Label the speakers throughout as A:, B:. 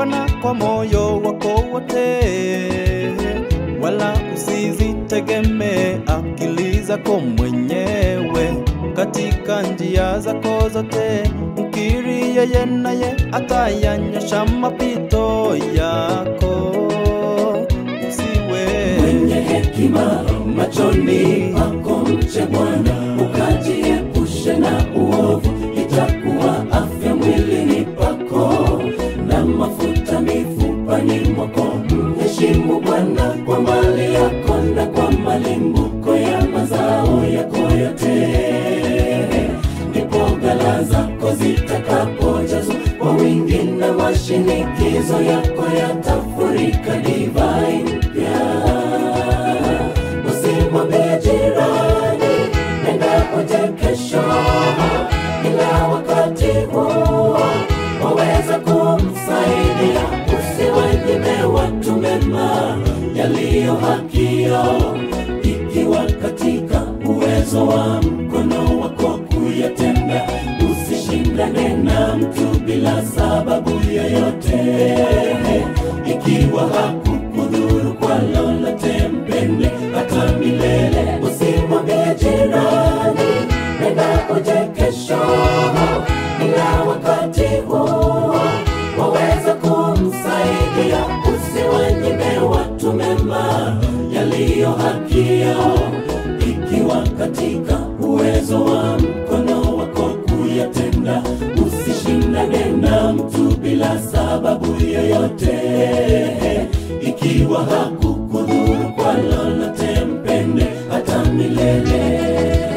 A: Bwana kwa moyo wako wote, wala usizitegemee akili zako mwenyewe. Katika njia zako zote mkiri yeye, naye atayanyosha mapito yako. Usiwe
B: mwenye hekima machoni pako mche Bwana, ukajiepushe na uovu, itakuwa afya mwilini pako na mafuta mifupani mwako. Mheshimu Bwana kwa mali yako na kwa malimbuko ya mazao yako yote, ndipo ghala zako zitakapojazwa kwa wingi na mashinikizo yako yatafurika divai mpya. Usimwambie jirani, nenda uje kesho, ila wakati huo waweza kumsaidia. Usiwanyime watu mema yaliyo haki yao, ikiwa katika uwezo wa mkono wako kuyatenda. Usishindane na mtu bila sababu yoyote, ikiwa hakukudhuru kwa lolote, mpende hata milele. Usimwambie jirani, nenda uje kesho, ila wakati huo waweza kumsaidia. Usiwanyime watu mema yaliyo haki yao, ikiwa katika uwezo wa mkono wako kuyatenda. Usishindane na mtu bila sababu yoyote, ikiwa hakukudhuru kwa lolote, mpende hata milele.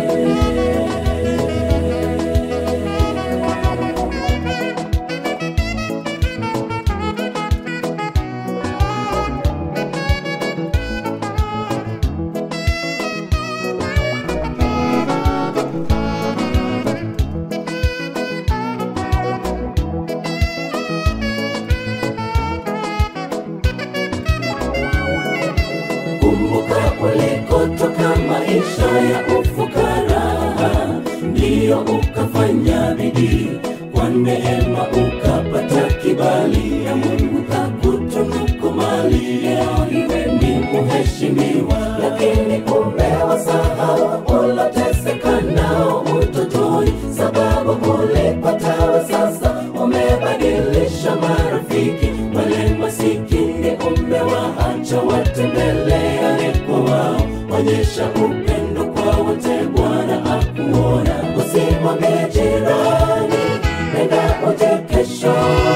B: Kumbuka ulikotoka maisha ya ufukara, ndiyo ukafanya bidii kwa neema ukapata kibali ya Mungu kakutunuku mali. Leo iwe ni mheshimiwa, lakini umewasahau uloteseka nao utotoni, sababu ulipatawe sasa umebadilisha marafiki wale masikini umewaacha watembeleane kwa wao. Onyesha upendo kwa wote, Bwana akuona. Usimwambie jirani, nenda uje kesho,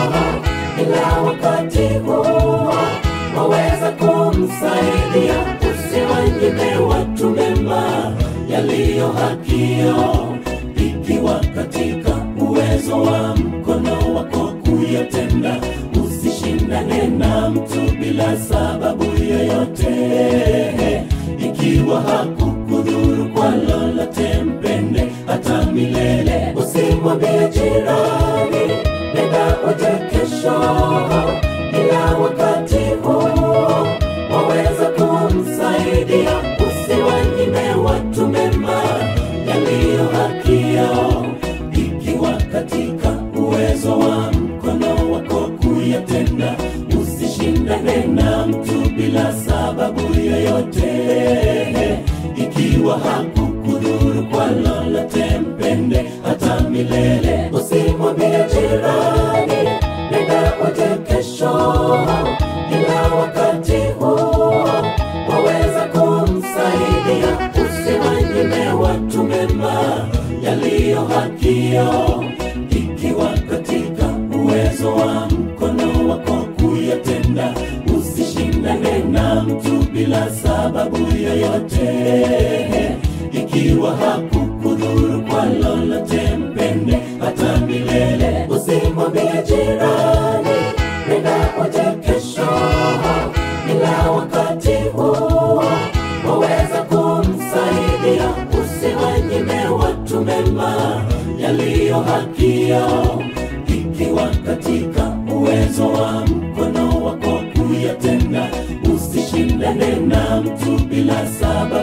B: ila wakati huo waweza kumsaidia. Usiwanyime watu mema yaliyo haki yao, ikiwa katika uwezo wa mkono wako kuyatenda. Usishindane na mtu bila sababu yoyote, ikiwa hakukudhuru kwa lolote, mpende hata milele. Usimwambie jirani, nenda uje kesho, ila wakati huo waweza kumsaidia. Usiwanyime watu mema yaliyo haki yao, ikiwa katika uwezo wa mkono wako kuyatenda. Usishindane na mtu bila sababu yoyote, ikiwa hakukudhuru kwa lolote, mpende hata milele. Usimwambie jirani, nenda uje kesho, ila wakati huo waweza kumsaidia. Usiwanyime watu mema yaliyo haki yao, ikiwa katika uwezo wa mkono wako kuyatenda. Usishindane na mtu bila sababu yoyote, ikiwa hakukudhuru kwa lolote, mpende hata milele. Usimwambie jirani, nenda uje kesho, ila wakati huo waweza kumsaidia. Usiwanyime watu mema yaliyo haki yao, ikiwa katika uwezo wa mkono wako kuyatenda. Usishindane na mtu bila sababu